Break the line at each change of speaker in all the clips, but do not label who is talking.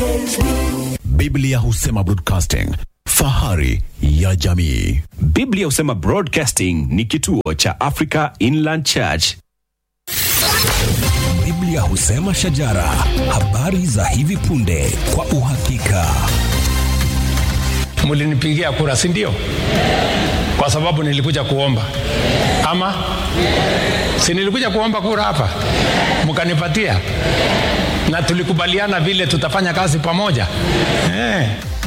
Biblia husema broadcasting, fahari ya jamii.
Biblia husema Broadcasting ni kituo cha Africa Inland Church.
Biblia husema shajara, habari za hivi punde kwa uhakika.
mlinipigia kura si ndio kwa sababu nilikuja kuomba ama si nilikuja kuomba kura hapa mkanipatia na tulikubaliana vile tutafanya kazi pamoja eh.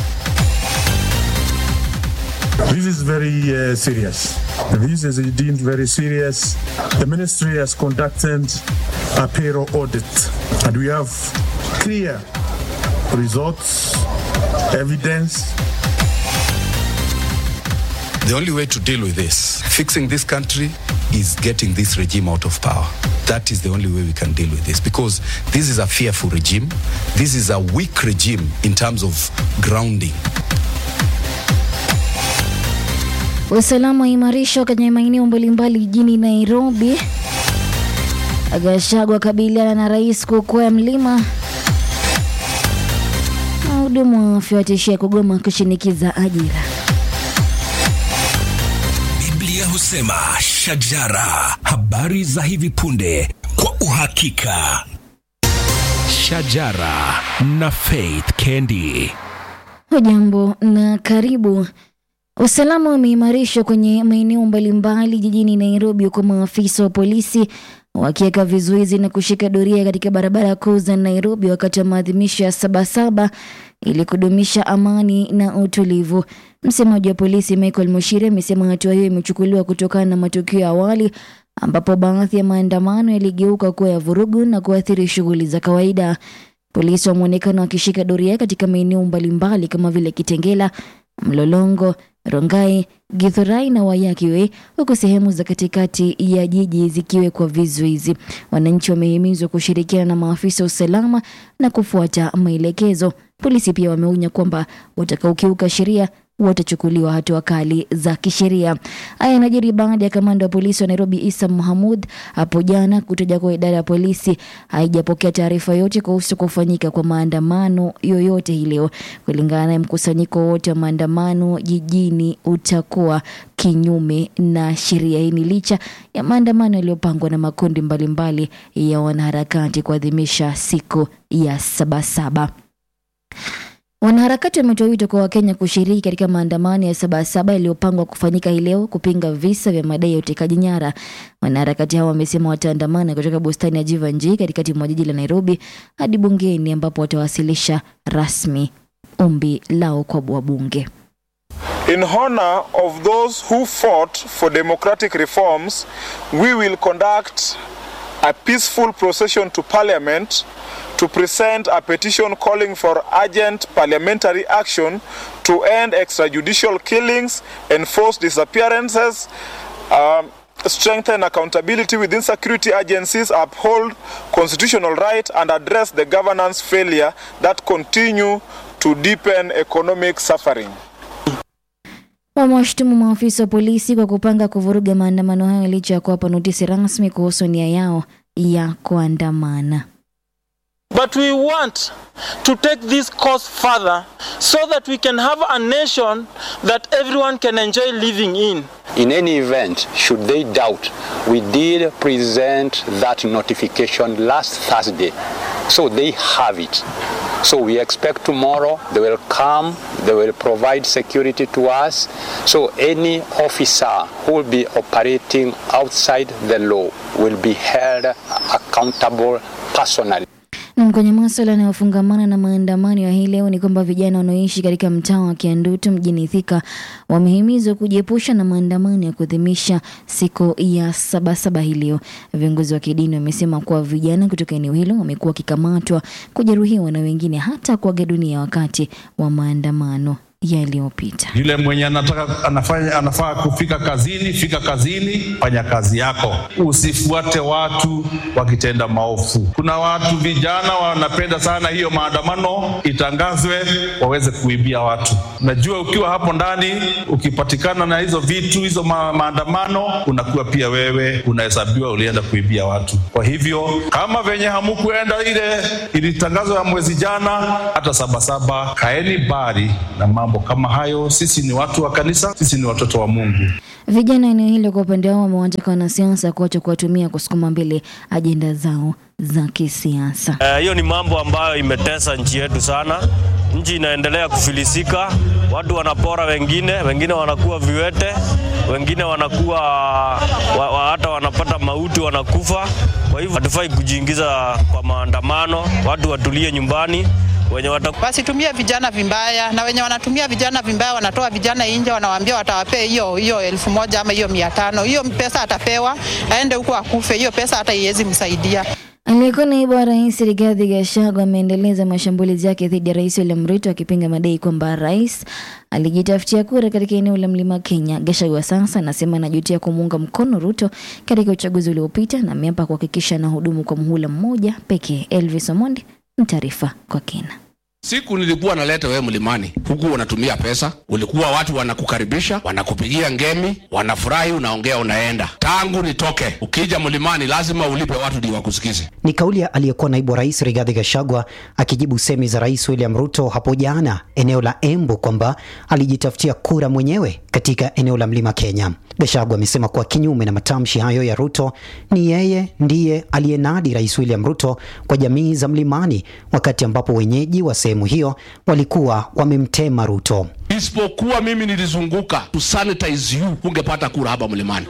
This is very uh, serious. This is deemed very serious. The ministry has conducted a payroll audit, and we have clear results, evidence.
The only way to deal with this, fixing this country, is getting this regime out of power. That is the only way we can deal with this because this is a fearful regime. This is a weak regime in terms of grounding.
Usalama waimarishwa kwenye maeneo mbalimbali jijini Nairobi. Gachagua kabiliana na rais kukwea mlima. Wahudumu wa afya watishia kugoma kushinikiza ajira.
Biblia husema shajara, habari za hivi punde kwa uhakika.
Shajara na Faith Kendi.
Hujambo na karibu. Usalama umeimarishwa kwenye maeneo mbalimbali jijini Nairobi, huku maafisa wa polisi wakiweka vizuizi na kushika doria katika barabara kuu za Nairobi wakati wa maadhimisho ya Sabasaba ili kudumisha amani na utulivu. Msemaji wa polisi Michael Mushiri amesema hatua hiyo imechukuliwa kutokana na matukio ya awali ambapo baadhi ya maandamano yaligeuka kuwa ya vurugu na kuathiri shughuli za kawaida. Polisi wameonekana wakishika doria katika maeneo mbalimbali kama vile Kitengela, Mlolongo, Rongai, Githurai na Wayakiwe, huku sehemu za katikati ya jiji zikiwekwa vizuizi. Wananchi wamehimizwa kushirikiana na maafisa wa usalama na kufuata maelekezo. Polisi pia wameonya kwamba watakaokiuka sheria watachukuliwa hatua kali za kisheria. Haya yanajiri baada ya kamanda wa polisi wa Nairobi Isa Mohamud hapo jana kutaja kuwa idara ya polisi haijapokea taarifa yote kuhusu kufanyika kwa maandamano yoyote hii leo. Kulingana naye, mkusanyiko wote wa maandamano jijini utakuwa kinyume na sheria. Hii ni licha ya maandamano yaliyopangwa na makundi mbalimbali ya wanaharakati kuadhimisha siku ya Sabasaba. Wanaharakati wametoa wito kwa Wakenya kushiriki katika maandamano ya Sabasaba yaliyopangwa kufanyika hii leo kupinga visa vya madai ya utekaji nyara. Wanaharakati hao wamesema wataandamana kutoka bustani ya Jivanji katikati mwa jiji la Nairobi hadi bungeni ambapo watawasilisha rasmi ombi lao kwa wabunge.
In honor of those who fought for democratic reforms, we will conduct a peaceful procession to Parliament to present a petition calling for urgent parliamentary action to end extrajudicial killings, enforce disappearances, um, strengthen accountability within security agencies, uphold constitutional right, and address the governance failure that continue to deepen economic suffering.
Wamewashutumu maafisa wa polisi kwa kupanga kuvuruga maandamano hayo licha ya kuwapa notisi rasmi kuhusu nia yao ya kuandamana.
But we want to take this cause further so that we can have a nation that everyone can enjoy living in.
In any event, should they doubt, we did present that notification last Thursday. So they have it. So we expect tomorrow they will come, they will provide security to us. So any officer who will be operating outside the law will be held accountable personally.
Na kwenye maswala yanayofungamana na maandamano ya hii leo ni kwamba vijana wanaoishi katika mtaa wa Kiandutu mjini Thika wamehimizwa kujiepusha na maandamano ya kuadhimisha siku ya Sabasaba hii leo. Viongozi wa kidini wamesema kuwa vijana kutoka eneo hilo wamekuwa wakikamatwa, kujeruhiwa na wengine hata kuaga dunia wakati wa maandamano yaliyopita.
Yule mwenye anataka anafanya anafaa kufika kazini, fika kazini, fanya kazi yako, usifuate watu wakitenda maovu. Kuna watu vijana wanapenda sana hiyo maandamano itangazwe, waweze kuibia watu. Najua ukiwa hapo ndani, ukipatikana na hizo vitu hizo ma maandamano, unakuwa pia wewe unahesabiwa ulienda kuibia watu. Kwa hivyo kama venye hamukuenda ile ilitangazwa ya mwezi jana, hata sabasaba, kaeni bari na mambo kama hayo. Sisi ni watu wa kanisa, sisi ni watoto wa Mungu.
Vijana eneo hilo kwa upande wao wamewataka wanasiasa kuacha kuwatumia kusukuma mbele ajenda zao za kisiasa.
Eh, Hiyo ni mambo ambayo imetesa nchi yetu sana. Nchi inaendelea kufilisika, watu wanapora wengine, wengine wanakuwa viwete, wengine wanakuwa wa, wa, hata wanapata mauti, wanakufa. Kwa hivyo hatufai kujiingiza kwa maandamano, watu watulie nyumbani wenye wata...
wasitumie vijana vibaya, na wenye wanatumia vijana vibaya wanatoa vijana nje, wanawaambia watawapea hiyo hiyo elfu moja ama hiyo mia tano. Hiyo pesa atapewa aende huko akufe, hiyo pesa hata iwezi msaidia.
Aliyekuwa naibu wa rais Rigathi Gachagua ameendeleza mashambulizi yake dhidi ya rais William Ruto akipinga madai kwamba rais alijitafutia kura katika eneo la mlima Kenya. Gachagua sasa anasema anajutia kumuunga mkono Ruto katika uchaguzi uliopita na ameapa kuhakikisha anahudumu kwa muhula mmoja pekee. Elvis Omondi na taarifa kwa kina.
Siku nilikuwa naleta wewe mlimani, huku unatumia pesa, ulikuwa watu wanakukaribisha, wanakupigia ngemi, wanafurahi, unaongea, unaenda. Tangu nitoke, ukija mlimani lazima ulipe watu ndio wakusikize.
Ni kauli ya aliyekuwa naibu wa rais Rigathi Gachagua akijibu semi za rais William Ruto hapo jana eneo la Embu kwamba alijitafutia kura mwenyewe katika eneo la mlima Kenya. Gachagua amesema kuwa kinyume na matamshi hayo ya Ruto, ni yeye ndiye aliyenadi rais William Ruto kwa jamii za mlimani, wakati ambapo wenyeji wa sehemu hiyo walikuwa wamemtema Ruto.
Isipokuwa mimi nilizunguka to sanitize you, ungepata kura hapa mlimani.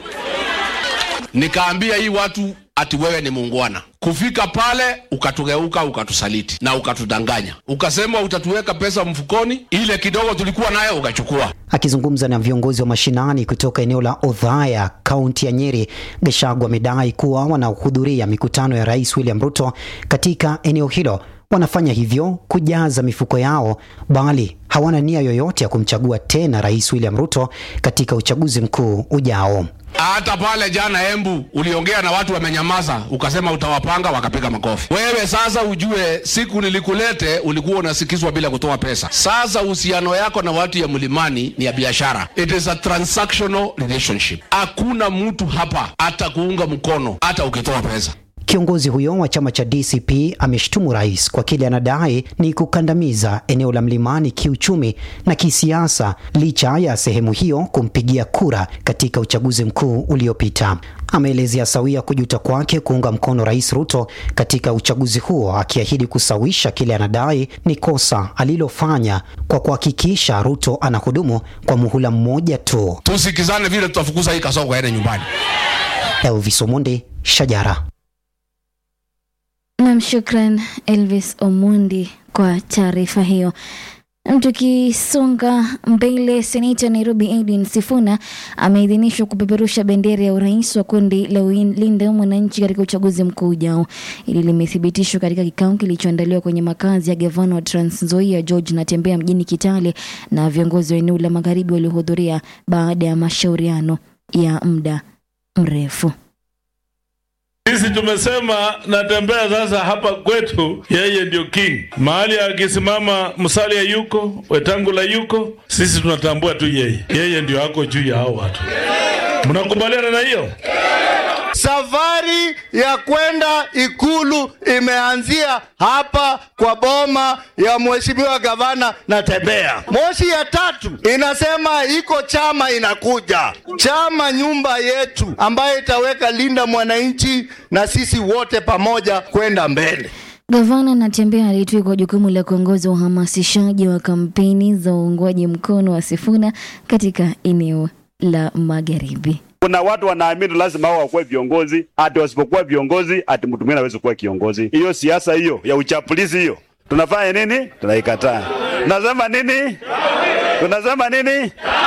Nikaambia hii watu ati wewe ni muungwana. Kufika pale ukatugeuka, ukatusaliti na ukatudanganya, ukasema utatuweka pesa mfukoni, ile kidogo tulikuwa nayo ukachukua.
Akizungumza na viongozi wa mashinani kutoka eneo la Othaya, kaunti ya Nyeri, Gachagua amedai kuwa wanaohudhuria mikutano ya rais William Ruto katika eneo hilo wanafanya hivyo kujaza mifuko yao, bali hawana nia yoyote ya kumchagua tena rais William Ruto katika uchaguzi mkuu ujao.
Hata pale jana Embu uliongea na watu wamenyamaza, ukasema utawapanga, wakapiga makofi. Wewe sasa ujue, siku nilikulete ulikuwa unasikizwa bila kutoa pesa. Sasa uhusiano yako na watu ya mlimani ni ya biashara, it is a transactional relationship. Hakuna mtu hapa hata kuunga mkono hata ukitoa pesa.
Kiongozi huyo wa chama cha DCP ameshtumu rais kwa kile anadai ni kukandamiza eneo la mlimani kiuchumi na kisiasa, licha ya sehemu hiyo kumpigia kura katika uchaguzi mkuu uliopita. Ameelezea sawia kujuta kwake kuunga mkono rais Ruto katika uchaguzi huo, akiahidi kusawisha kile anadai ni kosa alilofanya kwa kuhakikisha Ruto anahudumu kwa muhula mmoja tu.
Tusikizane vile tutafukuza hii kasoko aende nyumbani.
Elvis Omonde, Shajara.
Nam, shukran Elvis Omundi kwa taarifa hiyo. Tukisonga mbele, seneta wa Nairobi Edwin Sifuna ameidhinishwa kupeperusha bendera ya urais wa kundi la Linda Mwananchi katika uchaguzi mkuu ujao. Hili limethibitishwa katika kikao kilichoandaliwa kwenye makazi ya gavana wa Trans Nzoia George Natembeya mjini Kitale na viongozi wa eneo la magharibi waliohudhuria baada ya mashauriano ya muda mrefu.
Sisi tumesema Natembeya sasa hapa kwetu, yeye ndio king. Mahali akisimama Musalia yuko, Wetangula yuko, sisi tunatambua tu yeye, yeye ndio ako juu ya hao watu. Mnakubaliana na hiyo?
Safari ya kwenda ikulu imeanzia hapa kwa boma ya mheshimiwa gavana Natembeya. Moshi ya tatu inasema iko chama inakuja, chama nyumba yetu, ambayo itaweka Linda Mwananchi na sisi wote pamoja kwenda mbele.
Gavana Natembeya alitwikwa jukumu la kuongoza uhamasishaji wa kampeni za uungwaji mkono wa Sifuna katika eneo la magharibi.
Kuna watu wanaamini lazima hao wakuwe viongozi, ati wasipokuwa viongozi ati mtu mwingine hawezi kuwa kiongozi. Hiyo siasa hiyo ya uchapulizi hiyo tunafanya nini? Tunaikataa. Tunasema nini? Tunasema nini?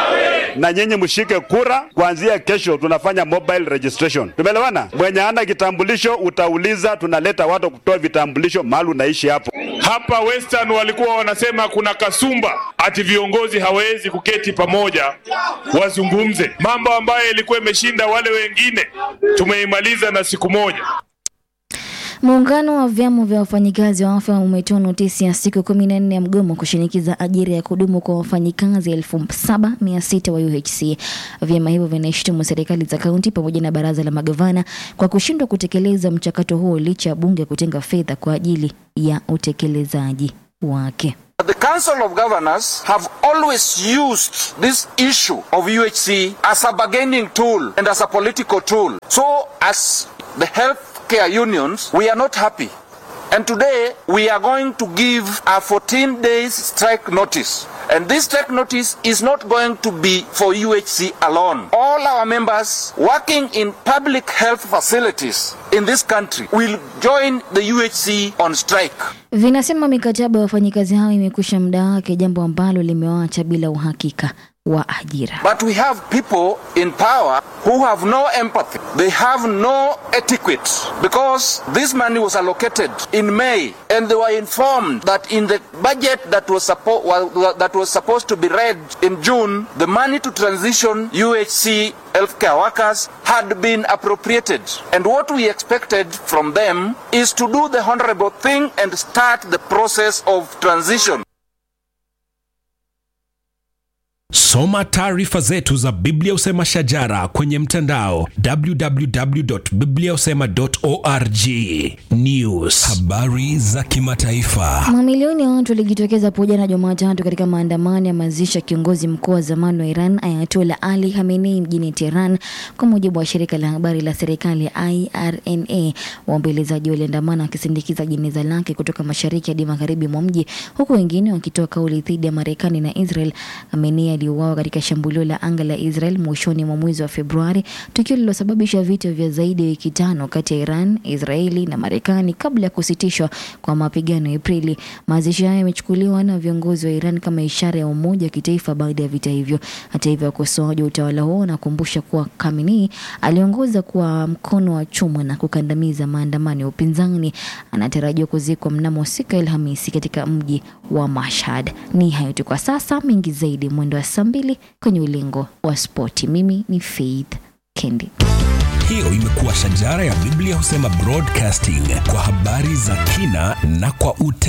na nyinyi mshike kura. Kuanzia kesho tunafanya mobile registration, tumeelewana? Mwenye ana kitambulisho utauliza, tunaleta watu kutoa vitambulisho mahali unaishi hapo.
Hapa Western walikuwa wanasema kuna kasumba ati viongozi hawawezi kuketi pamoja wazungumze mambo ambayo ilikuwa imeshinda wale wengine, tumeimaliza na siku moja.
Muungano wa vyama vya wafanyikazi wa afya umetoa notisi ya siku kumi na nne ya mgomo kushinikiza ajira ya kudumu kwa wafanyikazi elfu saba mia sita wa UHC. Vyama hivyo vinashutumu serikali za kaunti pamoja na baraza la magavana kwa kushindwa kutekeleza mchakato huo licha ya bunge kutenga fedha kwa ajili ya utekelezaji wake.
The Council of Governors have always used this issue of UHC as a bargaining tool and as a political tool. So, as the healthcare unions, we are not happy. And today, we are going to give a 14 days strike notice. And this strike notice is not going to be for UHC alone. All our members working in public health facilities in this country will join the UHC on strike.
Vinasema mikataba ya wafanyikazi hao imekwisha muda wake, jambo ambalo limewaacha bila uhakika wa ajira.
But we have people in power who have no empathy. They have no etiquette because this money was allocated in May and they were informed that in the budget that was, suppo- wa- that was supposed to be read in June, the money to transition UHC healthcare workers had been appropriated. And what we expected from them is to do the honorable thing and start the process of transition.
Soma taarifa zetu za Biblia Usema Shajara kwenye mtandao www.bibliausema.org. News, habari za kimataifa.
Mamilioni ya watu walijitokeza hapo jana Jumatatu katika maandamano ya mazishi ya kiongozi mkuu wa zamani wa Iran Ayatollah Ali Khamenei mjini Tehran, kwa mujibu wa shirika la habari la serikali ya IRNA. Waombolezaji waliandamana wakisindikiza jeneza lake kutoka mashariki hadi magharibi mwa mji, huku wengine wakitoa kauli dhidi ya Marekani na Israel. Khamenei aliuawa katika shambulio la anga la Israel mwishoni mwa mwezi wa Februari, tukio lililosababisha vita vya zaidi ya wiki tano kati ya Iran, Israeli na Marekani kabla ya kusitishwa kwa mapigano Aprili. Mazishi hayo yamechukuliwa na viongozi wa Iran kama ishara ya umoja wa kitaifa baada ya vita hivyo. Hata hivyo, wakosoaji wa utawala huo wanakumbusha kuwa Khamenei aliongoza kwa mkono wa chuma na kukandamiza maandamano ya upinzani. Anatarajiwa kuzikwa mnamo siku ya Alhamisi katika mji wa Mashhad. Ni hayo tu kwa sasa, mengi zaidi mwendo wa saa mbili kwenye ulingo wa spoti. Mimi ni Faith Kendi.
Hiyo imekuwa Shajara ya Biblia Husema Broadcasting kwa habari za kina na kwa ute